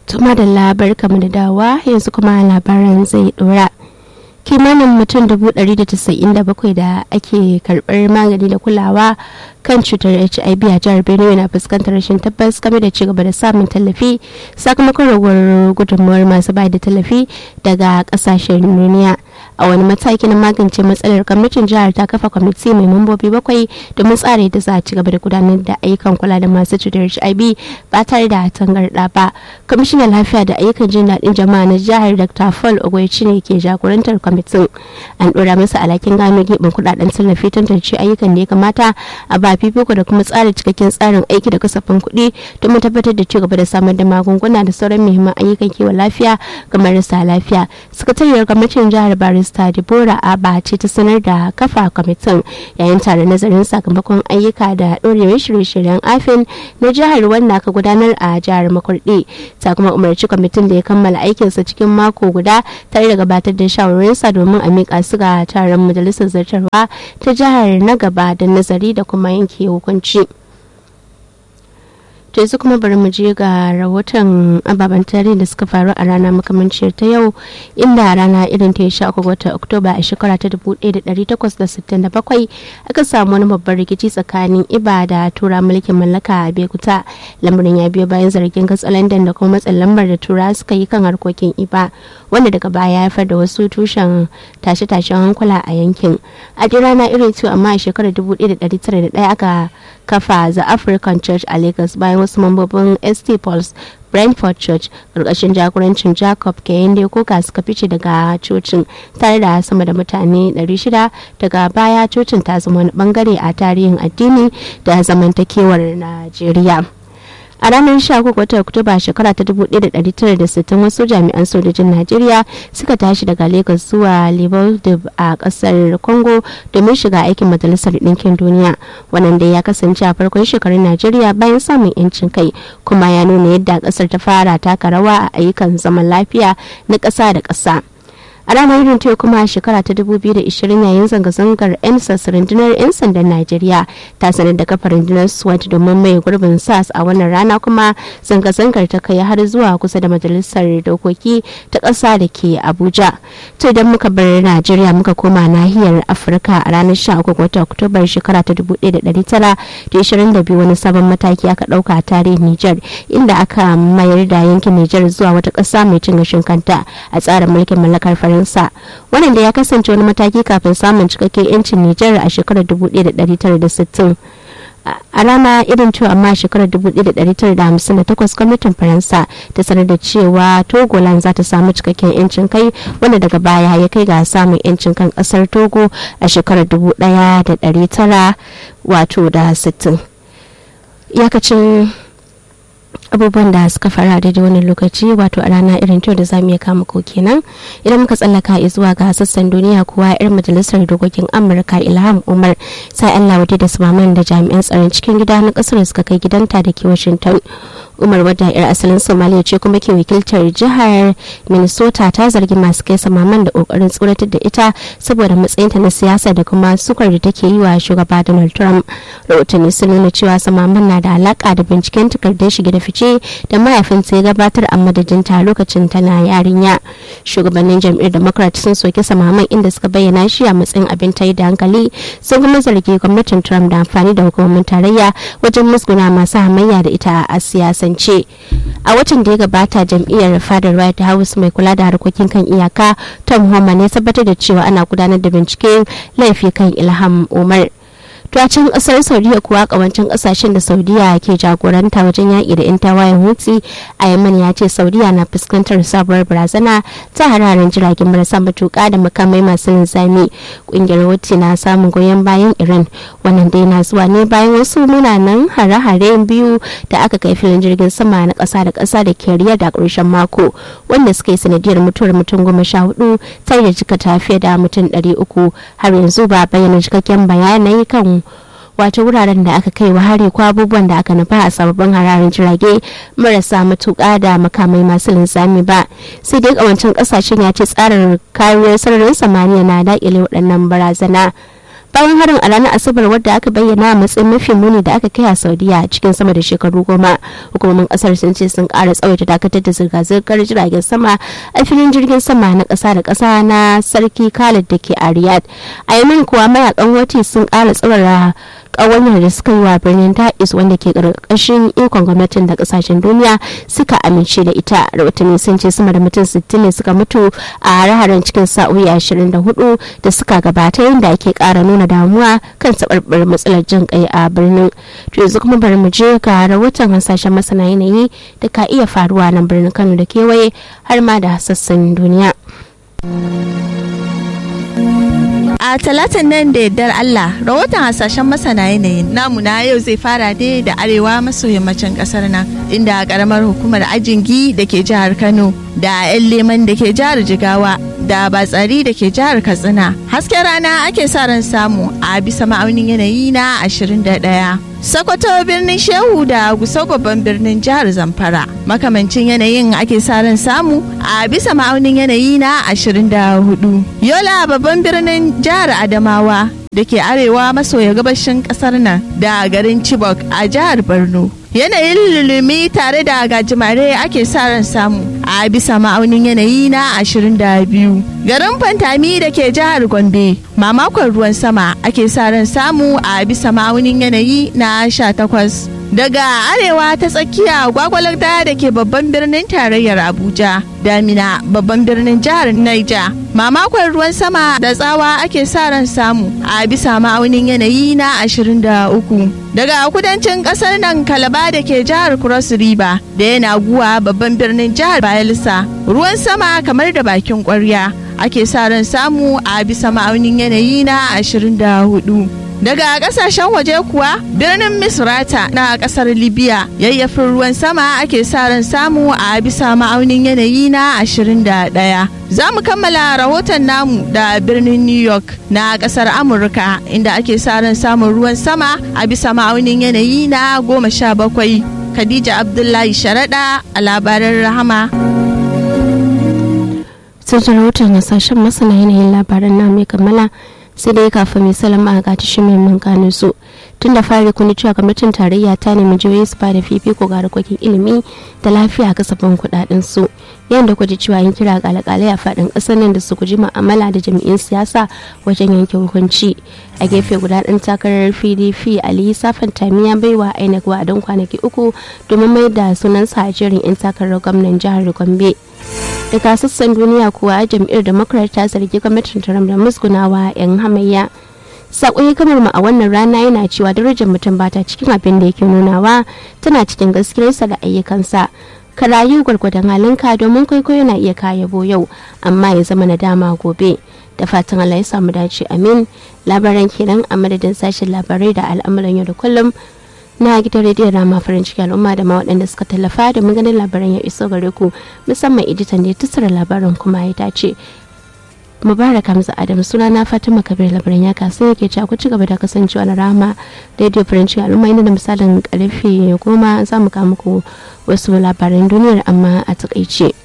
tuma da labar kamar da dawa yanzu kuma labaran zai dora kimanin mutum bakwai da ake karbar magani da kulawa kan cutar hiv a jihar benue na fuskantar rashin tabbas game da cigaba da samun tallafi sakamakon raguwar gudunmuwar masu bayar da tallafi daga kasashen duniya a wani mataki na magance matsalar gwamnatin jihar ta kafa kwamiti mai mambobi bakwai domin tsara yadda za a ci gaba da gudanar da ayyukan kula da masu cutar hiv ba tare da tangarɗa ba kwamishinan lafiya da ayyukan jin daɗin jama'a na jihar dr paul ogoici ne ke jagorantar kwamitin an ɗora masa alhakin gano gibin kuɗaɗen tallafi tantance ayyukan da ya kamata a ba fifiko da kuma tsara cikakken tsarin aiki da kasafin kuɗi domin tabbatar da ci gaba da samar da magunguna da sauran muhimman ayyukan kiwon lafiya ga marasa lafiya sakatariyar gwamnatin jihar barista debora aba ce ta sanar da kafa kwamitin yayin tare nazarin sakamakon ayyuka da ɗorewar shirye-shiryen afin na jihar wanda aka gudanar a jihar makurdi ta kuma umarci kwamitin da ya kammala aikinsa cikin mako guda tare da gabatar da shawarwarinsa domin a miƙa su ga taron majalisar zartarwa ta jihar na gaba da nazari da kuma yanke hukunci. to yanzu kuma bari mu je ga rahoton ababen tarihi da suka faru a rana makamanciyar ta yau inda rana irin ta sha uku watan oktoba a shekara ta 1867 aka samu wani babban rikici tsakanin iba da tura mulkin mallaka a bekuta lamarin ya biyo bayan zargin katsalandan da kuma matsin lambar da tura suka yi kan harkokin iba wanda daga baya ya haifar da wasu tushen tashe-tashen hankula a yankin a rana irin ta amma a shekarar 1901 aka kafa the african church a lagos bayan wasu mambobin st paul's brentford church karkashin jagorancin jacob kayinde kuka suka fice daga cocin tare da sama da mutane 600 daga baya cocin ta zama wani bangare a tarihin addini da zamantakewar najeriya a ranar 13 watan oktoba shekara ta 1960 wasu jami'an sojojin najeriya suka tashi daga lagos zuwa livoldib a kasar congo domin shiga aikin majalisar ɗinkin duniya wannan da ya kasance a farkon shekarun najeriya bayan samun yancin kai kuma ya nuna yadda kasar ta fara taka rawa a ayyukan zaman lafiya na ƙasa da ƙasa a ranar irin ta kuma a shekara ta 2020 yayin zanga-zangar 'yan rundunar 'yan sandan najeriya ta sanar da kafa rundunar swat domin mai gurbin sas a wannan rana kuma zanga-zangar ta kai har zuwa kusa da majalisar dokoki ta ƙasa da ke abuja to idan muka bar najeriya muka koma nahiyar afirka a ranar 13 watan oktobar shekara ta 1922 wani sabon mataki aka ɗauka a tarihin niger inda aka mayar da yankin niger zuwa wata ƙasa mai cin gashin kanta a tsarin mulkin mallakar faransa wannan da ya kasance wani mataki kafin samun cikakken yancin nijar a shekarar 1960 a rana irin cewa amma shekarar 1958 gwamnatin faransa ta sanar da cewa togoland za ta samu cikakken yancin kai wanda daga baya ya kai ga samun yancin kan kasar togo a shekarar 1900 wato da 60 iyakacin abubuwan da suka fara daidai wannan lokaci wato a rana irin kyau da za mu iya kama ko kenan idan muka tsallaka zuwa ga sassan duniya kuwa yar majalisar dokokin amurka ilham umar sai allah wadda da sumaman da jami'an tsaron cikin gida na kasar suka kai gidanta da ke washington umar wadda yar asalin somaliya ce kuma ke wakiltar jihar minnesota ta zargi masu kai samaman da kokarin tsoratar da ita saboda matsayinta na siyasa da kuma sukar da take yi wa shugaba donald trump rahotanni sun nuna cewa samaman na da alaka da binciken takardar shige da fice da mahaifinta ya gabatar a madadinta lokacin tana yarinya shugabannin jam'iyyar democrat sun soki samaman inda suka bayyana shi a matsayin abin tayi da hankali sun kuma zargi gwamnatin trump da amfani da hukumomin tarayya wajen musguna masu hamayya da ita a siyasance a watan da ya gabata jam'iyyar fadar white house mai kula da harkokin kan iyaka tom homan ya tabbatar da cewa ana gudanar da binciken laifi kan ilham umar to a can kasar saudiya kuwa kawancin kasashen da saudiya ke jagoranta wajen yaƙi da 'yan tawayen hutsi a yaman ya ce saudiya na fuskantar sabuwar barazana ta hararen jiragen marasa matuƙa da makamai masu linzami ƙungiyar hutsi na samun goyon bayan iran wannan dai na zuwa ne bayan wasu munanan hare-hare biyu da aka kai filin jirgin sama na ƙasa da ƙasa da ke riyar da ƙarshen mako wanda suka yi sanadiyar mutuwar mutum goma sha hudu tare da jika tafiya da mutum ɗari uku har yanzu ba bayyana cikakken bayanai kan wato wuraren da aka kai wa hari ko abubuwan da aka nufa a sababbin hararin jirage marasa matuƙa da makamai masu linzami ba sai dai kawancin kasashen ya ce tsarin kariyar sararin samaniya na daƙile waɗannan barazana bayan harin a ranar asabar wadda aka bayyana a matsayin mafi muni da aka kai a saudiya cikin sama da shekaru goma hukumomin kasar sun ce sun kara tsawaita dakatar da zirga-zirgar jiragen sama a filin jirgin sama na kasa da kasa na sarki khalid da ke a riyadh a yamin kuwa mayakan wati sun kara tsawara kawanyar da suka yi wa birnin ta'is wanda ke karkashin ikon gwamnatin da kasashen duniya suka amince da ita rahotanni sun ce sama da mutum 60 ne suka mutu a hare cikin sa'o'i 24 da suka gabata yadda ake kara nuna damuwa kan sabarbar matsalar jin kai a birnin to yanzu kuma bari mu je ga rahoton hasashen masana yanayi da ka iya faruwa nan birnin kano da kewaye har ma da sassan duniya a talatin nan da yardar Allah rahoton hasashen masana yanayin namu na yau zai fara ne da arewa maso yammacin kasar nan inda karamar hukumar ajingi da ke jihar Kano da 'yan leman da ke jihar Jigawa da batsari da ke jihar Katsina hasken rana ake sa ran samu a bisa ma'aunin yanayi na 21 Sokoto birnin Shehu da Gusau babban birnin jihar Zamfara. Makamancin yanayin ake sa ran samu a bisa ma'aunin yanayi na 24. Yola babban birnin jihar Adamawa da ke arewa maso ya gabashin kasar nan da garin Chibok a jihar Borno. Yanayin lulumi tare da gajimare ake sa ran samu a bisa ma'aunin yanayi na 22. Garin Fantami da ke jihar Gombe, mamakon ruwan sama ake sa ran samu a bisa ma'aunin yanayi na 18. Daga arewa ta tsakiya gwagwalarda da ke babban birnin tarayyar Abuja, Damina babban birnin jihar Niger. Mamakon ruwan sama da tsawa ake sa ran samu a bisa ma'aunin yanayi na 23. Daga kudancin kasar nan Kalaba da ke jihar Cross River da yana guwa babban birnin jihar Bayelsa. Ruwan sama kamar da bakin kwarya ake sa ran samu a bisa ma'aunin yanayi na 24. daga kasashen waje kuwa birnin misrata na kasar libya yayyafin ruwan sama ake sa ran samu a bisa ma'aunin yanayi na 21 za mu kammala rahoton namu da birnin new york na kasar amurka inda ake sa ran samun ruwan sama a bisa ma'aunin yanayi na 17 khadija abdullahi sharaɗa a labaran rahama sun rahoton hasashen masana yanayin labaran na mai kammala sai dai kafin mai salama a gata shi mai mun gano su tun da fari kuni cewa gwamnatin tarayya ta nemi jihohi su bada fifiko ga harkokin ilimi da lafiya a kasafin kudaden su yayin da kwaji cewa yin kira ga alƙalai a faɗin ƙasar nan da su guji mu'amala da jami'in siyasa wajen yanke hukunci a gefe guda ɗan takarar pdp ali safan tamiya baiwa inec wa don kwanaki uku domin mai da sunansa a jerin 'yan takarar gwamnan jihar gombe daga sassan duniya kuwa jam'iyyar democrat ta zargi gwamnatin trump da musgunawa 'yan hamayya saƙon kamar mu a wannan rana yana cewa darajar mutum bata cikin abin da yake nunawa tana cikin gaskiyarsa da ayyukansa ka rayu gwargwadon halinka domin kwaikwayo na iya kayabo yau amma ya zama na dama gobe da fatan Allah ya samu dace amin labaran kenan a madadin sashen labarai da al'amuran yau da kullum na gidan rediyon rama farin ciki al'umma da ma waɗanda suka tallafa da maganin labaran ya iso gare ku musamman editan da ya tattara labaran kuma ya dace mubarak hamza adam suna na fatima kabir labaran ya kasa yake ci ku ci gaba da kasancewa na rama rediyo farin ciki al'umma inda da misalin karfe goma za mu kawo muku wasu labaran duniyar amma a takaice.